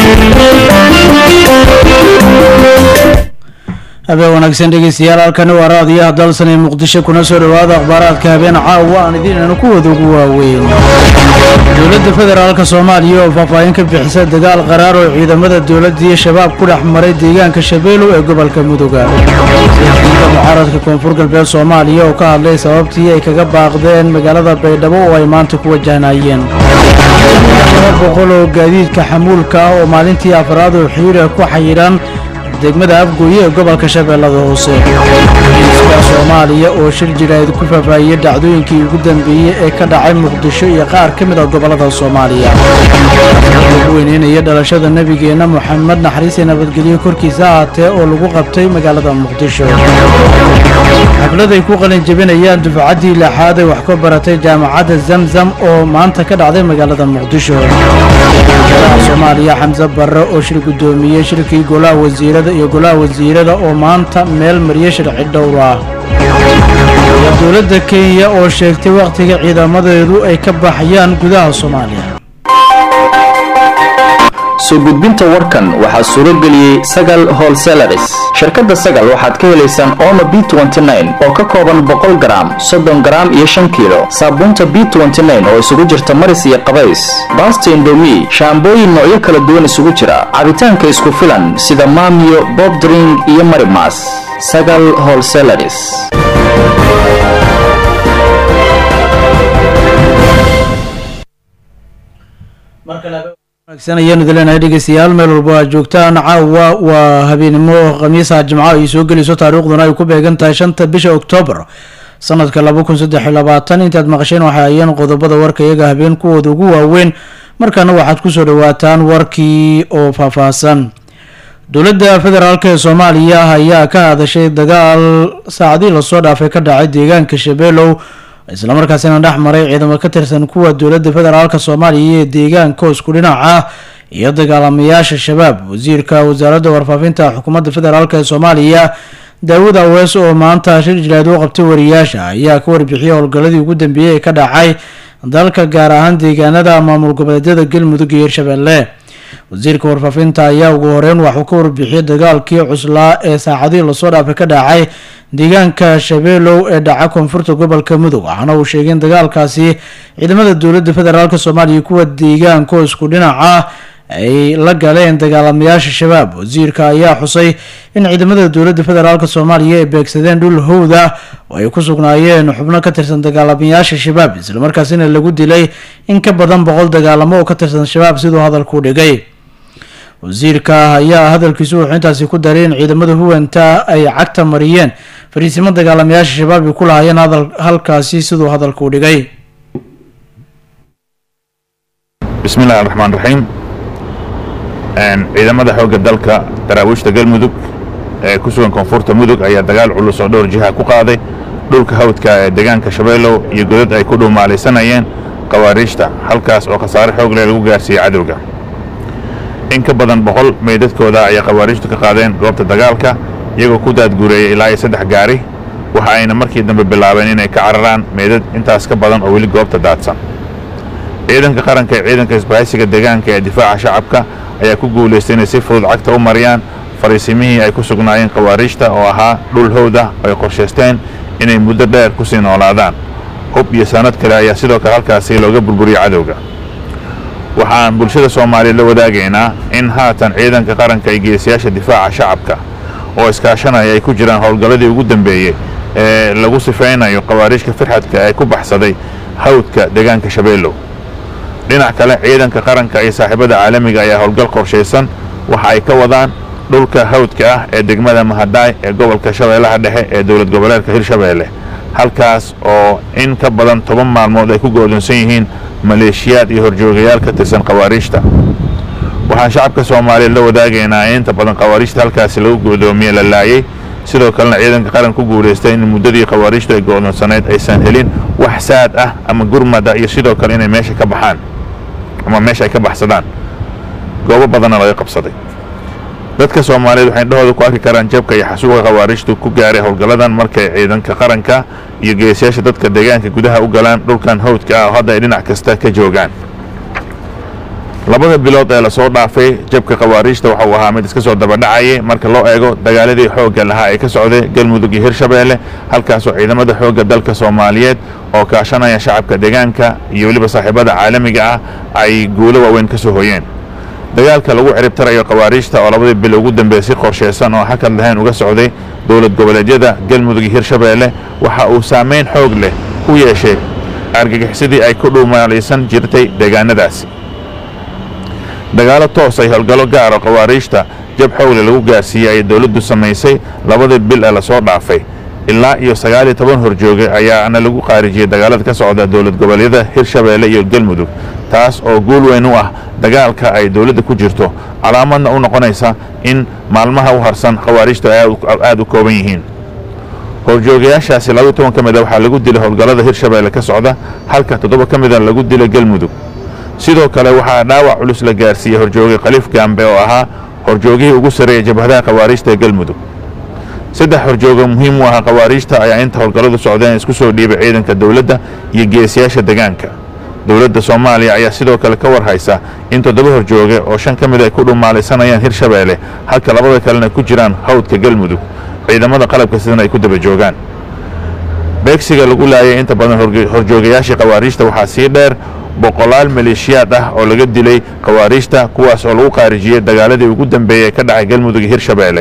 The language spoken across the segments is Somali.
habeen wanaagsan dhegeystayaal halkani waa raadiyaha dalsan ee muqdisho kuna soo dhowaada akhbaaraadka habeen caawa aan idiinanu kuwada ugu waaweyn dowladda federaalka soomaaliya oo faahfaahin ka bixisa dagaal qaraar oo ciidamada dowladda iyo shabaab ku dhex maray deegaanka shabeelow ee gobolka mudoga siyaasiyiinta mucaaradka koonfur galbeed soomaaliya oo ka hadlay sababtii ay kaga baaqdeen magaalada baydhabo oo ay maanta ku wajahnayeen laba boqol oo gaadiidka xamuulka ah oo maalintii afraad oo xiriira ku xayiran degmada afgooye ee gobolka shabeellada hoose iska soomaaliya oo shir jirayd ku faahfaahiyey dhacdooyinkii ugu dambeeyey ee ka dhacay muqdisho iyo qaar ka mid ah gobollada soomaaliya lagu weyneynaya dhalashada nebigeenna moxamed naxariis iyo nabadgelyo korkiisa ahaatee oo lagu qabtay magaalada muqdisho xaflad ay ku qalin jebinayaan dufcaddii lixaad ay wax ka baratay jaamacadda zamzam oo maanta ka dhacday magaalada muqdisho wasaaraha soomaaliya xamse barre oo shir guddoomiyey shirkii golaha wasiirada iyo golaha wasiirada oo maanta meel mariye sharci dhowr ah iyo dowladda kenya oo sheegtay wakhtiga ciidamadeedu ay ka baxayaan gudaha soomaaliya soo gudbinta warkan waxaa suuro geliyey sagal holselaris shirkadda sagal waxaad ka helaysaan omo b oo ka kooban boqol garaam soddon garaam iyo shan kiilo saabuunta b oo isugu jirta maris iyo qabays baasta indomi shaambooyin noocyo kala duwan isugu jira cabitaanka isku filan sida maamiyo bobdring iyo marimas sagal holselaris wanaagsan ayaanu idileenahay dhegeystayaal meel walba aad joogtaan caawa waa habeenimo khamiisa jimco ay soo gelayso taariikhduna ay ku beegan tahay shanta bisha oktoobar sanadka laba kun saddex iyo labaatan intaad maqasheen waxay ayeen qodobada warka iyaga habeen kuwooda ugu waaweyn markaana waxaad kusoo dhawaataan warkii oo faahfaahsan dowladda federaalk ee soomaaliya ayaa ka hadashay dagaal saacadii lasoo dhaafay ka dhacay deegaanka shabeelow islamarkaasina dhex maray ciidamo ka tirsan kuwa dowladda federaalk soomaaliya ee deegaanka isku dhinaca iyo dagaalamayaasha shabaab wasiirka wasaaradda warfaafinta xukuumadda federaalk ee soomaaliya daawud awees oo maanta shir jilaad u qabtay wariyaasha ayaa ka warbixiyay howlgalladii ugu dambeeyey ee ka dhacay dalka gaar ahaan deegaanada maamul goboleedyada galmudug iyo hirshabeelle wasiirka warfaafinta ayaa ugu horeyn waxuu ka warbixiyay dagaalkii cuslaa ee saacadihii lasoo dhaafay ka dhacay deegaanka shabeelow ee dhaca koonfurta gobolka mudug waxaana uu sheegay in dagaalkaasi ciidamada dowladda federaalk soomaaliya kuwa deegaanka oo isku dhinaca ay la galeen dagaalamayaasha shabaab wasiirka ayaa xusay in ciidamada dowladda federaalk soomaaliya ay beegsadeen dhul howda oo ay ku sugnaayeen xubno ka tirsan dagaalamayaasha shabaab islamarkaasina lagu dilay in ka badan boqol dagaalamo oo ka tirsan shabaab siduu hadalku dhigay wasiirka ayaa hadalkiisu wuxuu intaasi ku daray in ciidamada huwanta ay cagta mariyeen fariisimo dagaalamayaasha shabaab ay ku lahaayeen halkaasi siduu hadalku dhigay bismi illahi raxmaan raxiim ciidamada xoogga dalka daraawiishta galmudug ee ku sugan koonfurta mudug ayaa dagaal culus oo dhowr jiha ku qaaday dhulka hawdka ee deegaanka shabeelow iyo godad ay ku dhuumaalaysanayeen khawaariijta halkaas oo khasaare xoog leh lagu gaarsiiyey cadowga in ka badan boqol meydadkooda ayay khawaariijtu ka qaadeen goobta dagaalka iyagoo ku daadguureeyay ilaa iyo saddex gaari waxa ayna markii dambe bilaabeen inay ka cararaan meydad intaas ka badan oo weli goobta daadsan ciidanka qaranka ee ciidanka isbahaysiga deegaanka ee difaaca shacabka ayaa ku guulaystay inay si fudud cagta u mariyaan fariisimihii ay ku sugnaayeen khawaariijta oo ahaa dhul howda oo ay qorshaysteen inay muddo dheer ku sii noolaadaan hub iyo sanad kale ayaa sidoo kale halkaasi looga burburiyey cadowga waxaan bulshada soomaaliya la wadaagaynaa in haatan ciidanka qaranka iyo geesiyaasha difaaca shacabka oo iskaashanaya ay ku jiraan howlgalladii ugu dambeeyey ee lagu sifaynayo khawaariijka firxadka ee ku baxsaday hawdka deegaanka shabeelow dhinac kale ciidanka qaranka iyo saaxiibada caalamiga ayaa howlgal qorshaysan waxa ay ka wadaan dhulka hawdka ah ee degmada mahadaay ee gobolka shabeellaha dhexe ee dowlad goboleedka hirshabeelle halkaas oo in ka badan toban maalmood ay ku go'doonsan yihiin maleeshiyaad iyo horjoogayaal ka tirsan khawaariijta waxaan shacabka soomaaliya la wadaagaynaa in inta badan khawaariijta halkaasi lagu go'doomiye la laayay sidoo kalena ciidanka qaran ku guulaystay in muddadii khawaariijtu ay go'doonsanayd aysan helin wax saad ah ama gurmada iyo sidoo kale inay meesha ka baxaan ama meesha ay ka baxsadaan goobo badanna laga qabsaday dadka soomaaliyeed waxay indhahooda ku arki karaan jabka iyo xasuuqa khawaariijtu ku gaaray howlgalladan markay ciidanka qaranka iyo geesiyaasha dadka deegaanka gudaha u galaan dhulkan hawdka ah oo hadda ay dhinac kasta ka joogaan labada bilood ee lasoo dhaafay jabka khawaariijta waxa uu ahaa mid iska soo dabadhacayay marka loo eego dagaaladii xoogga lahaa ee ka socday galmudug iyo hirshabeelle halkaasoo ciidamada xoogga dalka soomaaliyeed oo kaashanaya shacabka deegaanka iyo weliba saaxiibada caalamiga ah ay guulo waaweyn ka soo hoyeen dagaalka lagu ciribtarayo khawaariijta oo labadii bil ugu dambeeyey si qorshaysan oo hakad lahayn uga socday dowlad goboleedyada galmudug iyo hirshabeelle waxa uu saamayn xoog leh ku yeeshay argagixisadii ay ku dhuumaalaysan jirtay deegaanadaasi dagaalo toos ay howlgallo gaaro khawaariijta jab xoogle lagu gaarsiiyey ayay dowladdu samaysay labadii bil ee lasoo dhaafay ilaa iyo sagaal iyo toban horjooge ayaana lagu qaarijiyey dagaalada ka socda dowlad goboleedyada hirshabeelle iyo galmudug taas oo guul weyn u ah dagaalka ay dowladda ku jirto calaamadna u noqonaysa in maalmaha u harsan khawaariijtu ay aad u kooban yihiin horjoogayaashaasi laba toban ka mida waxaa lagu dilay howlgallada hirshabeelle ka socda halka toddoba ka mida lagu dilay galmudug sidoo kale waxaa dhaawac culus la gaarsiiyey horjooge khaliif gaambe oo ahaa horjoogihii ugu sarreeyay jabhadaha khawaariijta ee galmudug saddex horjooga muhiim u ahaa khawaariijta ayaa inta howlgalladu socdeen isku soo dhiibay ciidanka dowladda iyo geesiyaasha deegaanka dowladda soomaaliya ayaa sidoo kale ka war haysa in toddoba horjooge oo shan ka mid ay ku dhumaalaysanayaan hirshabeelle halka labada kalena ku jiraan hawdka galmudug ciidamada qalabka sidana ay ku daba joogaan beegsiga lagu laayay inta badan horjoogayaashii khawaariijta waxaa sii dheer boqolaal maleeshiyaad ah oo laga dilay khawaariijta kuwaas oo lagu qaarijiyey dagaaladii ugu dambeeyey ee ka dhacay galmudug iyo hirshabeelle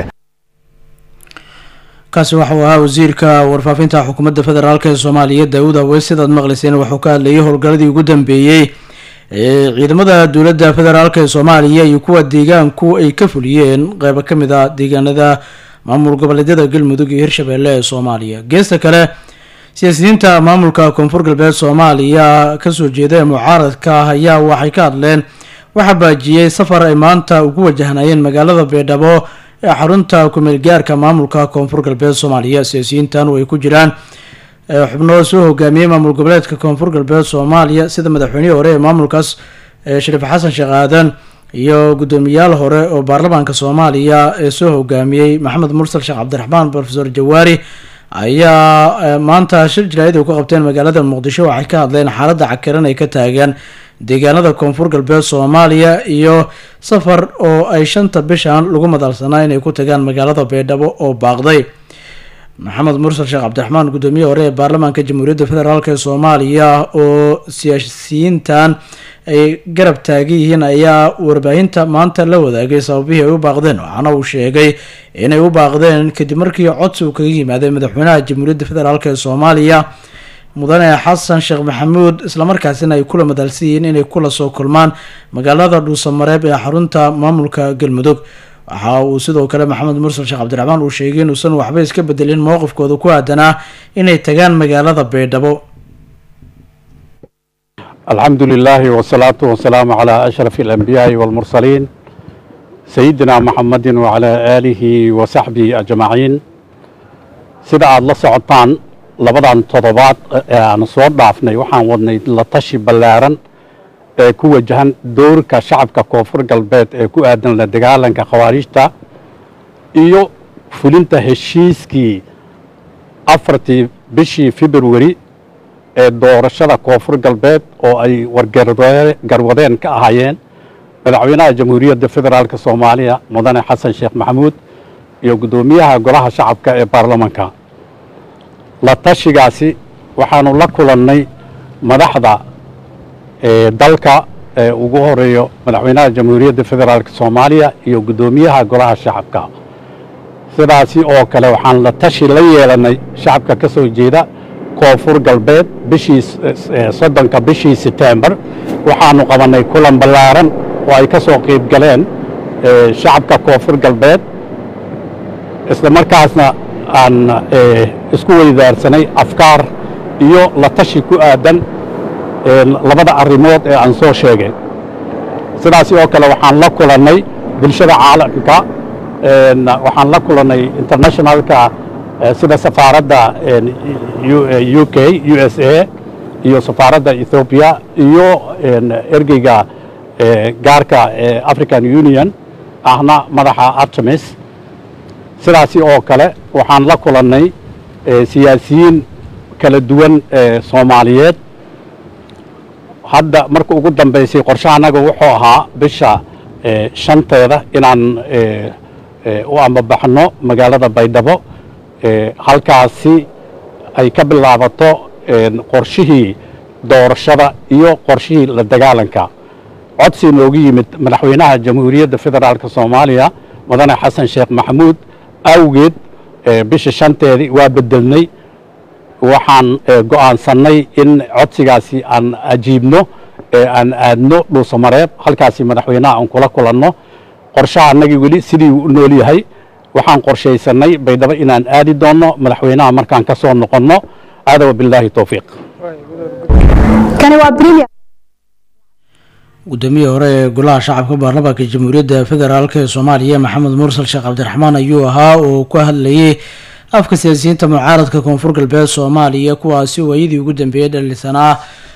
kaasi waxauu ahaa wasiirka warfaafinta xukuumadda federaalk ee soomaaliya daawud aweys sidaad maqlayseen wuxuu ka hadlayay howlgalladii ugu dambeeyey ee ciidamada dowladda federaalk ee soomaaliya iyo kuwa deegaanku ay ka fuliyeen qeybo ka mid a deegaanada maamul goboleedyada galmudug iyo hirshabeelle ee soomaaliya geesta kale siyaasiyiinta maamulka koonfur galbeed soomaaliya kasoo jeeda ee mucaaradka ah ayaa waxay ka hadleen waxaa baajiyey safar ay maanta ugu wajahnayeen magaalada beedhabo ee xarunta kumeel gaarka maamulka koonfur galbeed soomaaliya siyaasiyiintan oo ay ku jiraan xubno soo hogaamiyey maamul goboleedka koonfur galbeed soomaaliya sida madaxweynihii hore ee maamulkaas shariif xasan sheekh aadan iyo guddoomiyaal hore oo baarlamaanka soomaaliya ee soo hogaamiyey maxamed mursal sheekh cabdiraxmaan profesor jawaari ayaa maanta shir jaraayad ay ku qabteen magaalada muqdisho waxay ka hadleen xaaladda cakiran ay ka taagaan deegaanada koonfur galbeed soomaaliya iyo safar oo ay shanta bishan lagu madalsanaa inay ku tagaan magaalada beedhabo oo baaqday maxamed mursal sheekh cabdiraxmaan guddoomiye hore ee baarlamaanka jamhuuriyadda federaalk ee soomaaliya oo siyaasiyiintan ay garab taagan yihiin ayaa warbaahinta maanta la wadaagay sababihii ay u baaqdeen waxaana uu sheegay inay u baaqdeen kadib markii codsi uu kaga yimaaday madaxweynaha jamhuuriyadda federaalk ee soomaaliya mudane xasan sheekh maxamuud islamarkaasina ay kula madalsan yihiin inay kula soo kulmaan magaalada dhuusamareeb ee xarunta maamulka galmudug waxa uu sidoo kale maxamed mursal sheekh cabdiraxmaan uu sheegay inuusan waxba iska bedelin mowqifkooda ku aadanaa inay tagaan magaalada baydhabo الحمد لله والصلاة والسلام على أشرف الأنبياء والمرسلين سيدنا محمد وعلى آله وصحبه أجمعين سيدا الله سعطان لبدان تضباط أنا صور ضعفني وحان ودني لطشي بلارن ku wajahan doorka shacabka koonfur galbeed ee ku aadan la dagaalanka khawaarijta iyo fulinta heshiiskii afartii bishii februari ee doorashada koonfur galbeed oo ay wargarwadeen ka ahaayeen madaxweynaha jamhuuriyadda federaalk soomaaliya mudane xasan sheekh maxamuud iyo guddoomiyaha golaha shacabka ee baarlamanka la tashigaasi waxaanu la kulannay madaxda dalka ee ugu horeeyo madaxweynaha jamhuuriyadda federaalk soomaaliya iyo guddoomiyaha golaha shacabka sidaasi oo kale waxaan la tashi la yeelanay shacabka ka soo jeeda koonfur galbeed bishii soddonka bishii setembar waxaanu qabannay kulan ballaaran oo ay ka soo qayb galeen shacabka koonfur galbeed isla markaasna aan isku weydaarsanay afkaar iyo la tashi ku aadan labada arrimood ee aan soo sheegay sidaasi oo kale waxaan la kulannay bulshada caalamka waxaan la kulannay internationalka sida safaaradda u k u s a iyo safaaradda ethoobiya iyo ergeyga gaarka ee african union ahna madaxa artemis sidaasi oo kale waxaan la kulannay siyaasiyiin kala duwan ee soomaaliyeed hadda marka ugu dambaysay qorshaha annaga wuxuu ahaa bisha shanteeda inaan u ambabaxno magaalada baydhabo halkaasi ay ka bilaabato qorshihii doorashada iyo qorshihii la dagaalanka codsi noogu yimid madaxweynaha jamhuuriyadda federaalka soomaaliya mudane xasan sheekh maxamuud awgeed bisha shanteedii waa bedelnay waxaan go'aansannay in codsigaasi aan ajiibno aan aadno dhuusamareeb halkaasi madaxweynaha aan kula kulanno qorshaha annagii weli sidii uu u nool yahay waxaan qorshaysanay baydhabo inaan aadi doonno madaxweynaha markaan ka soo noqonno aada wabilaahi towfiiq guddoomiyii hore ee golaha shacabka baarlamaanka jamhuuriyadda federaalk ee soomaaliya maxamed mursal sheekh cabdiraxmaan ayuu ahaa oo ku hadlayay afka siyaasiyiinta mucaaradka koonfur galbeed soomaaliya kuwaasi waayadii ugu dambeeyey dhalisanaa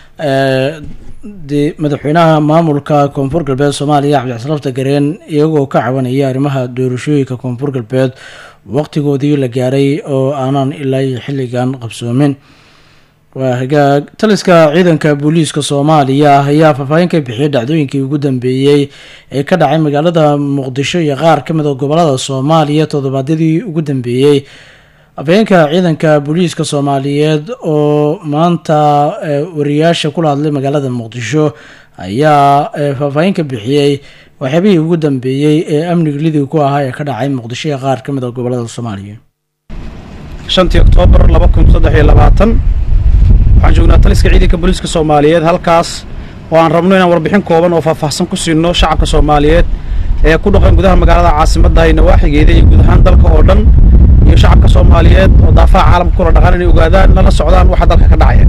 madaxweynaha maamulka koonfur galbeed soomaaliya cabdixsalaafta gareen iyagoo ka cabanaya arrimaha doorashooyinka koonfur galbeed waqtigoodii la gaaray oo aanan ilaa xilligan qabsoomin waa hagaag taliska ciidanka booliiska soomaaliya ayaa faahfaahin ka bixiyay dhacdooyinkii ugu dambeeyey ee ka dhacay magaalada muqdisho iyo qaar ka mid a gobolada soomaaliya toddobaadyadii ugu dambeeyey afhayeenka ciidanka booliiska soomaaliyeed oo maanta wariyaasha kula hadlay magaalada muqdisho ayaa faahfaahin ka bixiyey waxyaabihii ugu dambeeyey ee amniga lidii ku ahaa ee ka dhacay muqdisho iyo qaar ka mid a gobolada soomaaliya shantii oktoobar laba kun saddex iyo labaatan waxaan joognaa taliska ciidanka booliiska soomaaliyeed halkaas oo aan rabno inaan warbixin kooban oo faahfaahsan ku siino shacabka soomaaliyeed ee ku dhaqan gudaha magaalada caasimadda iyo nawaaxigeeda iyo guud ahaan dalka oo dhan iyo shacabka soomaaliyeed oo daafaha caalamka kula dhaqan inay ogaadaan lala socdaan waxa dalka ka dhacaya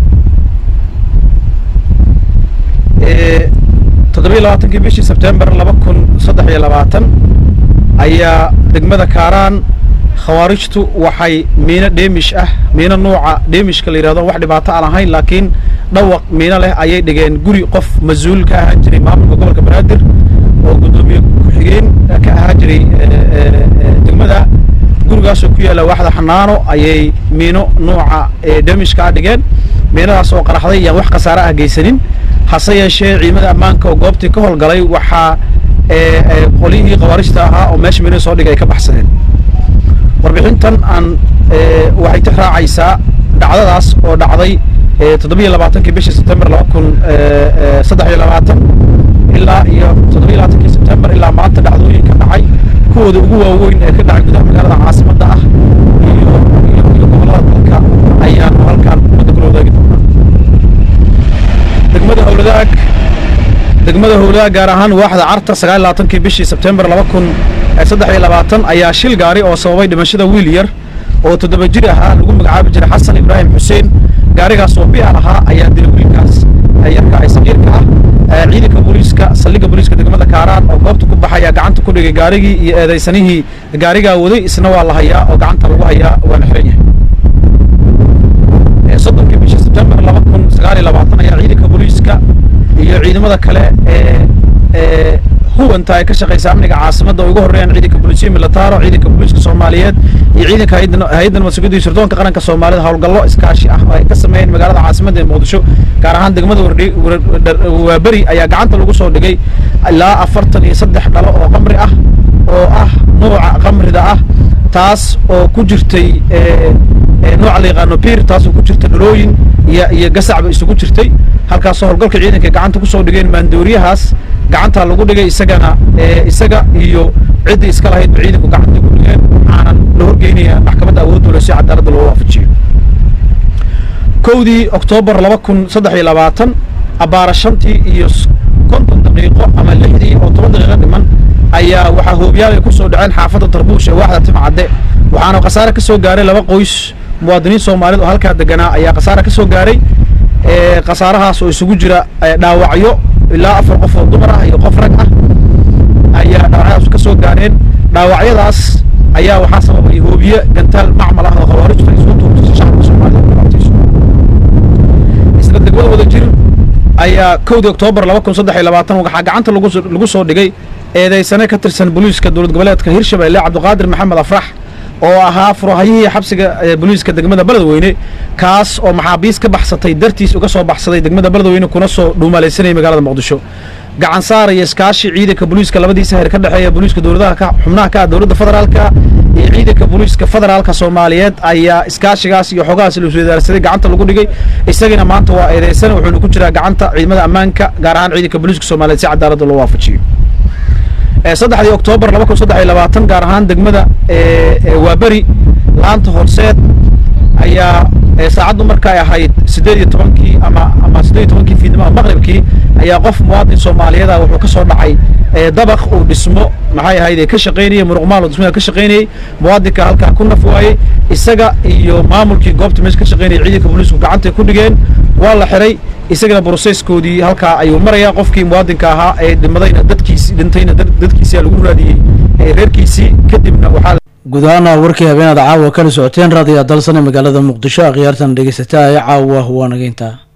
toddobiyo labaatankii bishii sebtembar laba kun saddex iyo labaatan ayaa degmada kaaraan khawaarijtu waxay miino dheemish ah miino nuuca dheemishka la yidhahdo wax dhibaato aan ahayn laakiin dhawaq miino leh ayay dhigeen guri qof mas-uul ka ahaan jiray maamulka gobolka banaadir oo guddoomiye ku-xigeen ka ahaan jiray degmada gurigaasoo ku yaalla waaxda xanaano ayay miino nuuca dheemishka ah dhigeen miinadaas oo qaraxday iyaan wax khasaare ah geysanin hase yeeshee ciidamada ammaanka oo goobtii ka howlgalay waxaa qolihii khawaarijta ahaa oo meesha miino soo dhigay ay ka baxsadeen warbixintan aan waxay tix raacaysaa dhacdadaas oo dhacday toddobiyo labaatankii bishii sebtembar laba kun saddex iyo labaatan ilaa iyo toddobiyo labaatankii sebtembar ilaa maanta dhacdooyinka dhacay kuwooda ugu waaweyn ee ka dhacay gudaha magaalada caasimadda ah iyo iyo iyo gobollada dalka ayaanu halkaan ummadda kula wadaagi doonaa degmada howladaag degmada howladaag gaar ahaan waaxda carta sagaal iyo labaatankii bishii sebtembar laba kun saddex iyo labaatan ayaa shil gaari oo sababay dhimashada wiil yar oo toddoba jir ahaa lagu magacaabi jiray xasan ibraahim xuseen gaarigaas oo bial ahaa ayaa dilay wiilkaas yarka ay saqiirka ah ciidanka booliiska saldhigga booliiska degmada kaaraan oo goobta ku baxaya gacanta ku dhigay gaarigii iyo eedaysanihii gaarigaa waday isna waa la hayaa oo gacanta lagu hayaa waana xiran yahay soddonkii bishii sebtembar laba kun sagaal iyo labaatan ayaa ciidanka booliiska iyo ciidamada kale ee huwanta ay ka shaqaysa amniga caasimadda oo ugu horreeyaan ciidanka booliisiya militaro ciidanka booliiska soomaaliyeed iyo ciidanka hay-adda nabadsugyada iyo sirdoonka qaranka soomaalida howlgallo iskaashi ah oo ay ka sameeyeen magaalada caasimadda ee muqdisho gaar ahaan degmada waaberi ayaa gacanta lagu soo dhigay ilaa afartan iyo saddex dhalo oo qamri ah oo ah nuuca qamrida ah taas oo ku jirtay nooca la yaqaano biir taasoo ku jirta dhalooyin iyo iyo gasacba isugu jirtay halkaasoo howlgalka ciidanka gacanta kusoo dhigeen maandooriyahaas gacantaa lagu dhigay isagana isaga iyo ciddii iska lahaydba ciidanku gacanta ku dhigeen waxaanan la horgeynaya maxkamadda awoodda loo si cadaaladda loo waafajiyo kowdii oktoobar laba kun saddex iyo labaatan abbaara shantii iyo konton daqiiqo ama lixdii oo toban daqiiqo dhiman ayaa waxaa hoobiyaal ay ku soo dhaceen xaafadda tarbuush ee waaxda timcadde waxaana khasaare ka soo gaaray laba qoys muwaadiniin soomaaliyed oo halkaa deganaa ayaa khasaare ka soo gaaray khasaarahaas oo isugu jira dhaawacyo ilaa afar qof oo dumar ah iyo qof rag ah ayaa dhaawacyadaas ka soo gaareen dhaawacyadaas ayaa waxaa sababay hoobiye gantaal macmal ah oo khawaarijtu ay soo tuurtay shacabka soomaalida ku dhibaatayso isla degmada wada jir ayaa kowdii oktoobar laba kun saddex iyo labaatan waxaa gacanta lagu lagu soo dhigay eedeysane ka tirsan booliiska dowlad goboleedka hirshabelle cabdiqaadir maxamed afrax oo ahaa furahayihii xabsiga booliiska degmada beledweyne kaas oo maxaabiis ka baxsatay dartiis uga soo baxsaday degmada beledweyne kuna soo dhuumalaysanayay magaalada muqdisho gacan saaraya iskaashi ciidanka booliiska labadiisa heer ka dhexeeya booliiska dowladaha xubnaha ka ah dowladda federaalka iyo ciidanka booliiska federaalka soomaaliyeed ayaa iskaashigaas iyo xogahaas la iswadaarsaday gacanta lagu dhigay isagana maanta waa eedeysan wuxuuna ku jiraa gacanta ciidamada ammaanka gaar ahaan ciidanka booliiska soomaaliyeed si cadaaladda loo waafajiyo saddexdii oktoobar laba kun saddex iyo labaatan gaar ahaan degmada waaberi laanta horseed ayaa saacaddu markay ahayd siddeed iyo tobankii ama ama siddeed iyo tobankii fiidnimada maqribkii ayaa qof muwaadin soomaaliyeed ah wuxuu ka soo dhacay dabaq uu dhismo maxay ahayd ee ka shaqaynayay muruqmaal uu dhismaha ka shaqaynayay muwaadinka halkaa ku naf waayey isaga iyo maamulkii goobta meesha ka shaqaynayay ciidanka booliisku gacantay ku dhigeen waa la xiray isagana broseskoodii halkaa ayuu marayaa qofkii muwaadinka ahaa ee dhimadayna dadkiisi dhintayna dadkiisia lagu raadiyey reerkiisii kadibna waxaa guud ahaana warkii habeenaad caawa kala socoteen raadiyo dalsan ee magaalada muqdisho akhyaartan dhegeysataa ee caawa waa nageyntaa